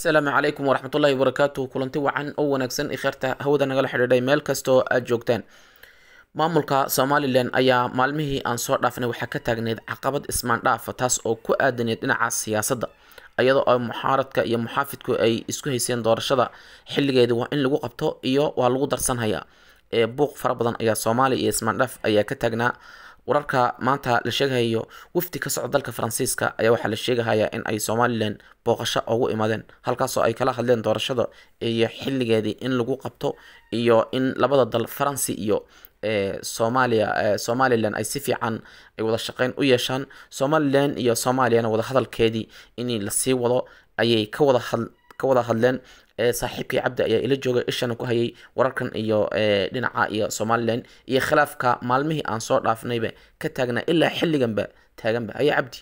asalaamu calaykum waraxmatullaahi wabarakaatu kulanti wacan oo wanaagsan ikheerta hawada nagala xidhiidhay meel kastoo aad joogtaan maamulka somalilan ayaa maalmihii aan soo dhaafnay waxaa ka taagneyd caqabad ismaandhaafa taas oo ku aadaneyd dhinaca siyaasadda iyadoo ay muxaaradka iyo muxaafidku ay isku hayseen doorashada xilligeedii waa in lagu qabto iyo waa lagu darsanhayaa ee buuq fara badan ayaa soomaaliya iyo ismaandhaaf ayaa ka taagnaa wararka maanta la sheegahayo wafdi ka socda dalka faransiiska ayaa waxaa la sheegahayaa in ay somalilan booqasho ugu imaadeen halkaasoo ay kala hadleen doorashada iyo xilligeedii in lagu qabto iyo in labada dal faransi iyo soomaaliya somalilan ay si fiican ay wada shaqeyn u yeeshaan somalilan iyo soomaaliyana wada hadalkeedii in lasii wado ayay ka wada had ka wada hadleen saaxiibkii cabdi ayaa ila joogay ishana ku hayay wararkan iyo dhinaca iyo somalilan iyo khilaafka maalmihii aan soo dhaafnayba ka taagnaa ilaa xilliganba taaganba haya cabdi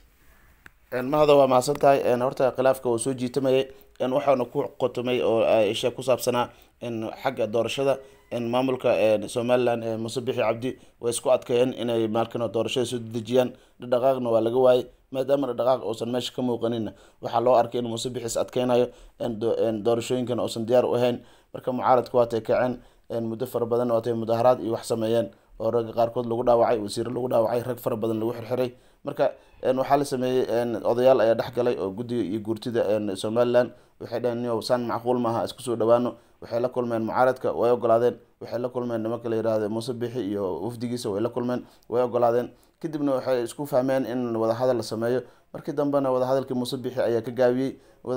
mahada waa mahadsan tahay horta khilaafka uu soo jiitamayay waxaana ku qotomay oo isha ku saabsanaa xagga doorashada maamulka somalilan muuse bixi cabdi way isku adkeeyeen inay maalkan doorashada soo dejiyaan dhaqaaqna waa laga waayay maadaama dhaqaaq uusan meesha ka muuqanina waxaa loo arkay in muuse bixi is adkeynayo doorashooyinkan uusan diyaar u ahayn marka mucaaradku waatay kaceen muddo fara badan waatay mudaharaad iyo wax sameeyeen oo ragga qaarkood lagu dhaawacay wasiiro lagu dhaawacay rag fara badan lagu xirxiray marka waxaa la sameeyey odayaal ayaa dhex galay oo guddiga iyo guurtida somalilan waxay dhaheen niyow saan macquul maaha isku soo dhawaano waxay la kulmeen mucaaradka way ogolaadeen waxay la kulmeen nimanka la yidhaahda muuse bixi iyo wafdigiisa way la kulmeen way ogolaadeen kadibna waxay isku fahmeen in wadahadal la sameeyo markii dambena wadahadalkii muuse bixi ayaa ka gaabiyey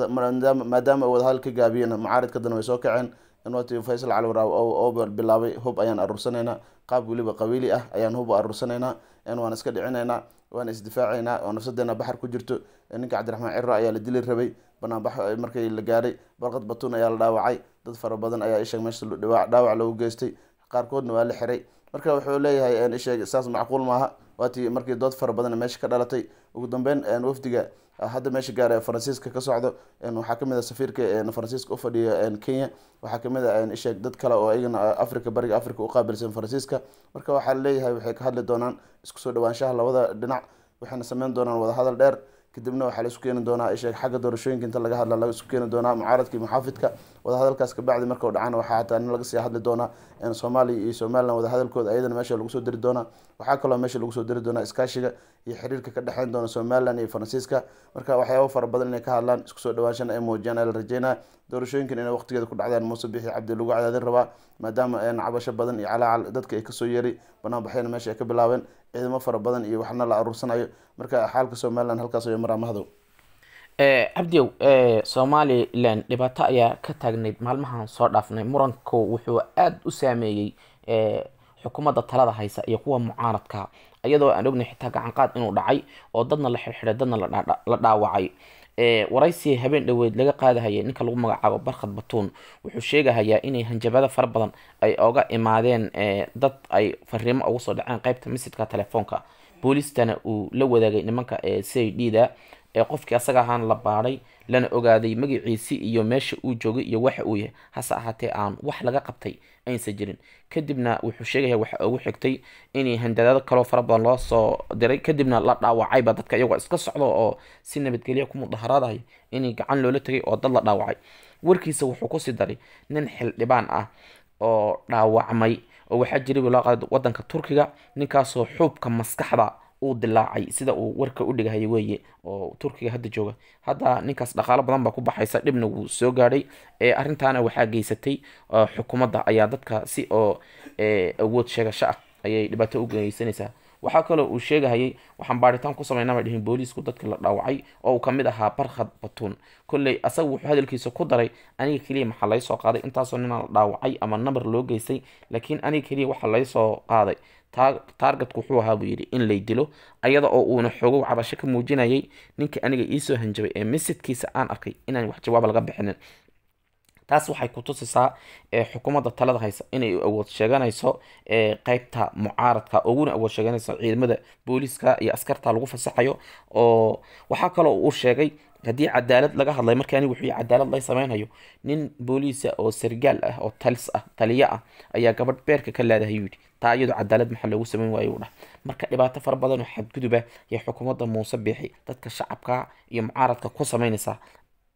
maadaama wadahadal ka gaabiyena mucaaradka dana way soo kaceen inwati faysal cali waraaw oo bilaabay hub ayaan aruursanaynaa qaab weliba qabiili ah ayaan hub aruursanaynaa waan iska dhicinaynaa waan isdifaacaynaa oo nafsadeena baxar ku jirto ninka cabdiraxmaan ciro ayaa la dili rabay banaanbax markii la gaaray barqad batuun ayaa la dhaawacay dad fara badan ayaa isheeg meesha dhaawac loogu geystay qaarkoodna waa la xiray marka wuxuu leeyahay isheeg saas macquul maaha waatii markii dood fara badan meesha ka dhalatay ugu dambeyn wafdiga hadda meesha gaara faransiiska ka socdo waxaa kamid a safiirka faransiiska ufadhiya kenya waxaa kamid a isheeg dad kale oo iyagana africa bariga africa uqaabilsan faransiiska marka waxaa laleeyahay waxay ka hadli doonaan isku soo dhawaanshaha labada dhinac waxayna sameyn doonaan wadahadal dheer kadibna waxaa la isku keeni doonaa isheeg xagga doorashooyinka inta laga hadla laga isku keeni doonaa mucaaradkii muxaafidka wadahadalkaas kabacdi markau dhacana waxaa hataa nin laga sii hadli doonaa soomaaliya iyo somalilan wadahadalkooda ayadana meesha lagu soo diri doonaa waxaa kaloo meesha lagu soo diri doonaa iskaashiga iyo xiriirka ka dhexeyn doona somalilan iyo faransiiska marka waxyaaba fara badan inay ka hadlaan isku soo dhawaanshana ay muujiyaan ayaa la rajeynaya doorashooyinkan inay waqtigeeda ku dhacdaan muuse bixi cabdi lagu cadaadin rabaa maadaama cabasho badan iyo calaacal dadka ay kasoo yeeray banaanbaxyana meesha ay ka bilaabeen ciidamo fara badan iyo waxna la aruursanayo marka xaalka somalilan halkaas ayo maraa mahdow cabdiow somalilan dhibaato ayaa ka taagnayd maalmahan soo dhaafnay muranku wuxuu aada u saameeyey xukuumadda talada haysa iyo kuwa mucaaradka iyadoo aan ognay xitaa gacanqaad inuu dhacay oo dadna la xirxiray dadna la dhaawacay waraysi habeen dhoweed laga qaadahayay ninka lagu magacaabo barkhad batuun wuxuu sheegahayaa inay hanjabado fara badan ay oga imaadeen dad ay fariimo ugu soo dhaceen qeybta misidka telefoonka boolistana uu la wadaagay nimanka c i d da ee qofkii asaga ahaan la baadhay lana ogaaday magaciisi iyo meesha uu joogay iyo waxa uu yahay hase ahaatee aan wax laga qabtay aynsa jirin kadibna wuxuu sheegaya waxa ugu xigtay inay handadaado kaloo fara badan loo soo diray kadibna la dhaawacayba dadka iyagoo iska socdo oo si nabadgelya ku mudaharaadaya inay gacan loola tegay oo dad la dhaawacay warkiisa wuxuu kusii daray nin xildhibaan ah oo dhaawacmay oo waxaa jiray loo qaada wadanka turkiga ninkaasoo xuubka maskaxda uu dilaacay sida uu warka u dhigahaya weeye oo turkiga hadda jooga hadda ninkaas dhaqaalo badan baa ku baxaysa dhibna wuu soo gaadhay arrintaana waxaa geysatay xukuumadda ayaa dadka si oo awood sheegasho ah ayay dhibaato u geysanaysaa waxaa kaloo uu sheegahayay waxaan baaritaan ku sameynaa bay dhihin booliisku dadka la dhaawacay oo uu kamid ahaa barkhad batuun kolley asaga wuxuu hadalkiisa ku daray aniga keliya maxaa lay soo qaaday intaasoo ninaa la dhaawacay ama nabar loo geystay laakiin aniga keliya waxaa lay soo qaaday taargetku wuxuu ahaa buu yidhi in lay dilo ayada oo uuna xoogow cabasho ka muujinayay ninka aniga iisoo hanjabay ee misidkiisa aan arkay inaan wax jawaab laga bixinin taas waxay ku tusisaa xukuumadda talada haysa inay awood sheeganayso qeybta mucaaradka uguna awood sheeganayso ciidamada booliiska iyo askarta lagu fasaxayo oo waxaa kaloo uu sheegay haddii cadaalad laga hadlay markii anigu wuxuu cadaalad lay sameynhayo nin booliisa oo sargaal ah oo talis ah taliyo ah ayaa gabadh beerka ka leedahay yidhi taa iyadoo cadaalad maxaa loogu sameyn waayo u dhah marka dhibaato fara badan oo xadguduba iyo xukuumadda muuse biixi dadka shacabka iyo mucaaradka ku sameynaysaa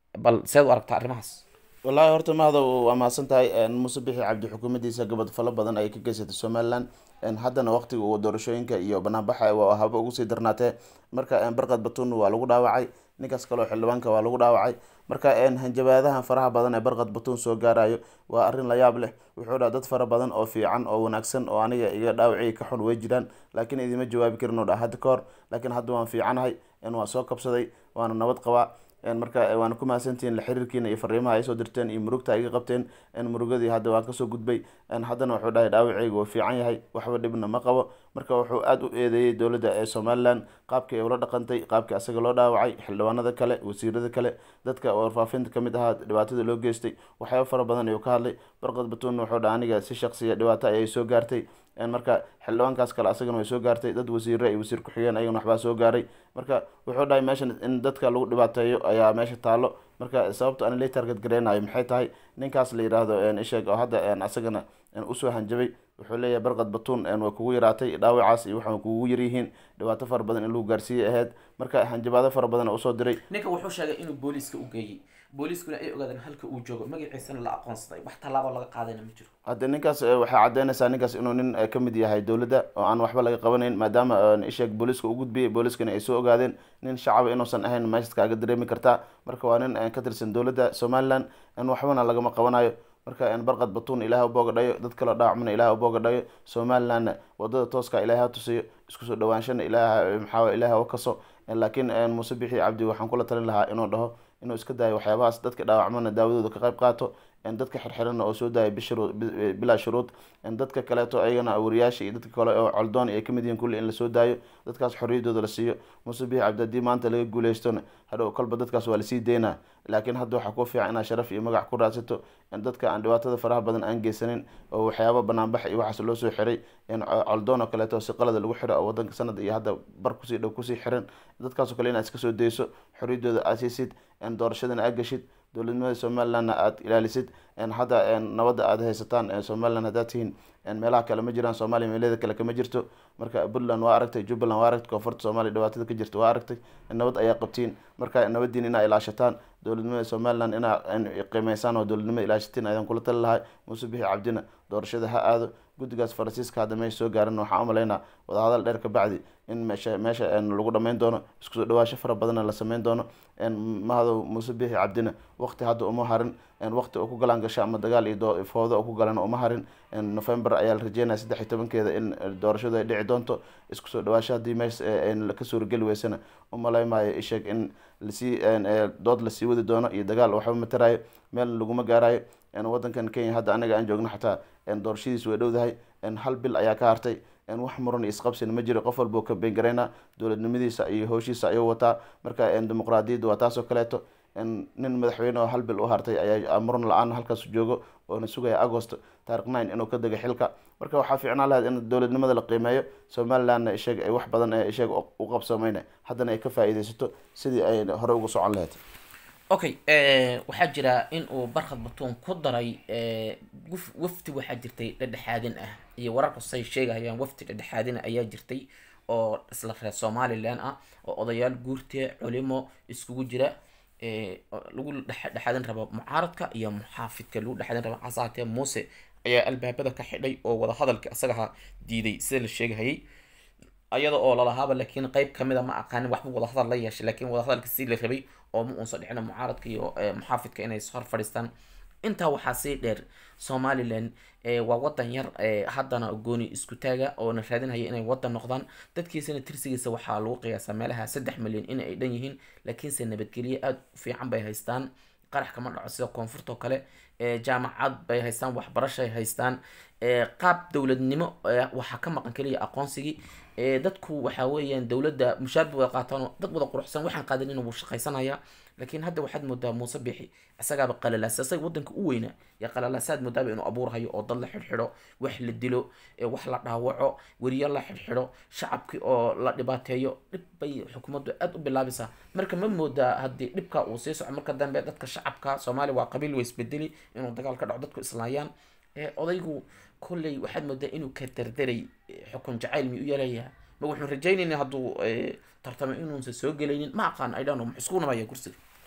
bal seed u aragtaa arrimahaas wallaahi horta mahada waa mahadsan tahay muuse bixi cabdi xukuumaddiisa gabad falo badan ayay ka geysatay somaliland haddana waqtiga uu doorashooyinka iyo banaanbaxa waa haba ugu sii darnaatee marka barqad batun waa lagu dhaawacay ninkaas kaleo xildhibaanka waa lagu dhaawacay marka hanjabaadahan faraha badan ee barqad batun soo gaarayo waa arrin la yaab leh wuxuu dhaha dad fara badan oo fiican oo wanaagsan oo aniga iyo dhaawacii ka xun way jiraan laakiin idima jawaabi karin oo dha hadda ka hor laakiin hadda waan fiicanahay waan soo kabsaday waana nabad qabaa marka waana ku mahadsantihiin la xiriirkiina iyo fariimaha ay soo dirteen iyo murugta ay iga qabteen murugadii hadda waan kasoo gudbay haddana wuxuu dhahay dhaawaceyga waa fiican yahay waxba dhibna ma qabo marka wuxuu aada u eedeeyey dowladda ee somaliland qaabkii ay ula dhaqantay qaabkii asaga loo dhaawacay xildhibaanada kale wasiirada kale dadka warfaafinta kamid ahaa dhibaatada loo geystay waxyaaba fara badan ayuu ka hadlay barqad batuunna wuxuu dhaha aniga si shaqsiya dhibaato ayay soo gaartay marka xildhibaankaas kale asagana way soo gaartay dad wasiire iyo wasiir ku-xigeen ayagana waxbaa soo gaaray marka wuxuu dhahay meeshan in dadka lagu dhibaateeyo ayaa meesha taalo marka sababta ana la target gareynayo maxay tahay ninkaas la yidhaahdo isheeg oo hadda asagana usoo hanjabay wuxuu leeyahay barqad batuun way kugu yaraatay dhaawacaas iyo waxaa kugu yaryihiin dhibaato fara badan in lagu gaarsiiyey ahayd marka hanjabaado fara badan usoo diray ninka wuxuu sheegay inuu booliiska u geeyey booliiskuna ay ogaadeen halka uu joogo magaciisana la aqoonsaday wax tallaabo laga qaadayna ma jiro hadda ninkaas waxay cadeynaysaa ninkaas inuu nin kamid yahay dowladda oo aan waxba laga qabanayn maadaama isheeg booliiska u gudbiyey booliiskana ay soo ogaadeen nin shacaba inuusan ahayn meeshaad kaaga dareemi kartaa marka waa nin ka tirsan dowladda somaliland waxbana lagama qabanayo marka barqad batuun ilaah ubooga dhayo dad kaleo dhaawacmana ilaah ubooga dhayo somalilandna wadada tooska ilaah ha tusiyo isku soo dhawaanshana ilaah maxaa ilaah kaso laakiin muuse bixi cabdi waxaan kula talin lahaa inuu dhaho inuu iska daayo waxyaabahaas dadka dhaawacmana daawadooda ka qayb qaato dadka xirxirana oo soo daaya bishurud bilaa shuruud dadka kaleeto ayagana wariyaasha iyo dadka kale oo coldoon ay kamid yihiin kulli in lasoo daayo dadkaas xorriyadooda la siiyo muuse bixi cabdi haddii maanta laga guuleystona hadhow kolba dadkaas waa lasii deynaa laakiin hadda waxaa ku fiican inaad sharaf iyo magac ku raadsato dadka aan dhibaatada faraha badan aan geysanin oo waxyaaba banaanbax iyo waxaas loo soo xiray coldoon oo kaleeto si qalada lagu xiro oo wadanka sanad iyo hadda bar kusii dhow kusii xiran dadkaasoo kale inaad iska soo dayso xorriyadooda aad siisid doorashadana aad geshid dowladnimada somalilandna aada ilaalisid hadda nabadda aada haysataan somaliland haddaad tihiin meelaha kale ma jiraan soomaaliya meelada kale kama jirto marka puntland waa aragtay jubbaland waa aragtay koonfurta soomaaliya dhibaatada ka jirta waa aragtay nabad ayaa qabtiin marka nabadiin inaa ilaashataan dowladnimada somaliland inaa qiimeysaan oo dowladnimada ilaashatiin ayaan kula tali lahay muuse bixi cabdina doorashada ha aado guddigaas faransiiska hadda meesha soo gaaran waxaan umalaynaa wadahadal dheer ka bacdi in meesha meesha lagu dhameyn doono isku soo dhawaasho fara badanna la sameyn doono mahado muuse bixi cabdina waqti hadda uma harin waqti oo ku galaan gasho ama dagaal iyo foodo oo ku galana uma harin november ayaa la rajeynaya saddex iyo tobankeeda in doorashadu ay dhici doonto isku soo dhawaasho haddii meesha ka suurageli weysana umalay maayo isheeg in lasii dood lasii wadi doono iyo dagaal waxba matarayo meel laguma gaarayo wadankan kenya hadda anaga aan joogno xataa doorashadiis way dhowdahay hal bil ayaa ka hartay wax muran iyo isqabsina ma jiro qof walba ka beengareynaa dowladnimadiisa iyo howshiisa ayuu wataa marka dimuqraadiyadda waa taasoo kaleeto nin madaxweyne oo hal bil u hartay ayaa muran la-aan halkaas joogo oona sugaya agost taarikh nine inuu ka dego xilka marka waxaa fiicnaan lahayd in dowladnimada la qiimeeyo somalilandna isheeg ay wax badan ee isheeg u qabsamayna haddana ay ka faa-iideysato sidii ay hore uga socon lahayd okay waxaa jira in uu barkhad batuun ku daray wafti waxaa jirtay dhedhexaadin ah iyo wararku say sheegayaan wafti dhedhexaadina ayaa jirtay oo isla reer somalilan ah oo odayaal guurte culimo iskugu jira lagu dhexaadin rabo mucaaradka iyo muxaafidka lagu dhexaadin rabo hasaatee muuse ayaa albaabada ka xidhay oo wadahadalka isagaha diiday sida la sheegahayay ayada oo lalahaaba laakiin qeyb kamida ma aqaanin waxba wadahadal la yeeshay laakiin wadahadalka si la rabay oo ma uunsa dhicina mucaaradka iyo muxaafidka inay hor fadhiistaan intaa waxaa sii dheer somalilan waa wadan yar haddana gooni isku taaga oona raadinhaya inay wadan noqdaan dadkiisana tirsigiisa waxaa lagu qiyaasaa meelaha saddex milyan in ay dhan yihiin laakiinse nabadgelye aada u fiican bay haystaan qarax kama dhaco sida koonfurta oo kale jaamacad bay haystaan waxbarashay haystaan qaab dowladnimo waxaa ka maqan keliya aqoonsigii dadku waxa weeyaan dowladda mushaar bay wada qaataan dad wada quruxsan waxaan qaadanin wuu shaqaysanaya laakiin hadda waxaad moodaa muuse bixi isagaaba qalalaasa isaga wadanka u weynaa yaa qalalaasaad moodaaba inuu abuurhayo oo dad la xidhxidho wax la dilo wax la dhaawaco weriyo la xidhxidho shacabkii oo la dhibaateeyo dhib bay xukuumaddu aada u bilaabaysaa marka ma moodaa haddii dhibka uu sii soco marka dambe dadka shacabka soomaaliya waa qabiil way isbedeli inuu dagaal ka dhaco dadku islaayaan odaygu kolley waxaad moodaa inuu ka dardaray xukun jacayl mi u yeelayaa ma wuxuu rajaynayna hadduu tartamo inuunsa soo gelaynin ma aqaan idhano muxuu isku nabaya kursiga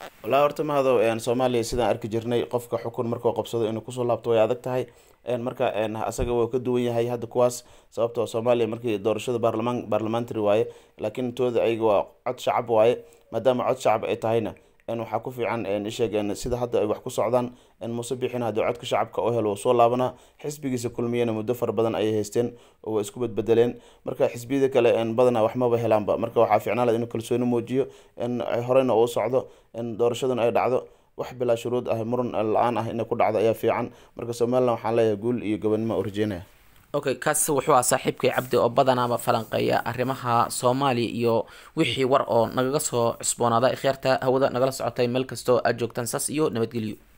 wallahi horta mahado soomaaliya sidaan arki jirnay qofka xukun markuu qabsado inuu kusoo laabto way adag tahay marka asaga waa ka duwan yahay hadda kuwaas sababtoo soomaaliya markii doorashada baarlamaan baarlamentary waaye laakiin intooda ayaga waa cod shacab waaye maadaama cod shacab ay tahayna waxaa ku fiican isheeg sida hadda ay wax ku socdaan muuse bixin haddii codka shacabka oo helo soo laabanaa xisbigiisa kulmiyana muddo fara badan ayay haysteen oo waa isku badbedeleen marka xisbiyada kale badanaa waxmaba helaanba marka waxaa fiicnaan laha inuu kalsooni muujiyo horeyna uu socdo doorashaduna ay dhacdo wax bilaa shuruud ah muran la-aan ah inay ku dhacdo ayaa fiican marka somalilan waxaan leeyahay guul iyo gobonimo u rajeynaya okay kaas wuxuu ah saaxiibkay cabdi oo badanaaba falanqeeya arrimaha soomaaliya iyo wixii war oo nagaga soo cusboonaada ikhyaarta hawada nagala socotay meel kastoo aad joogtaan saas iyo nabadgelyo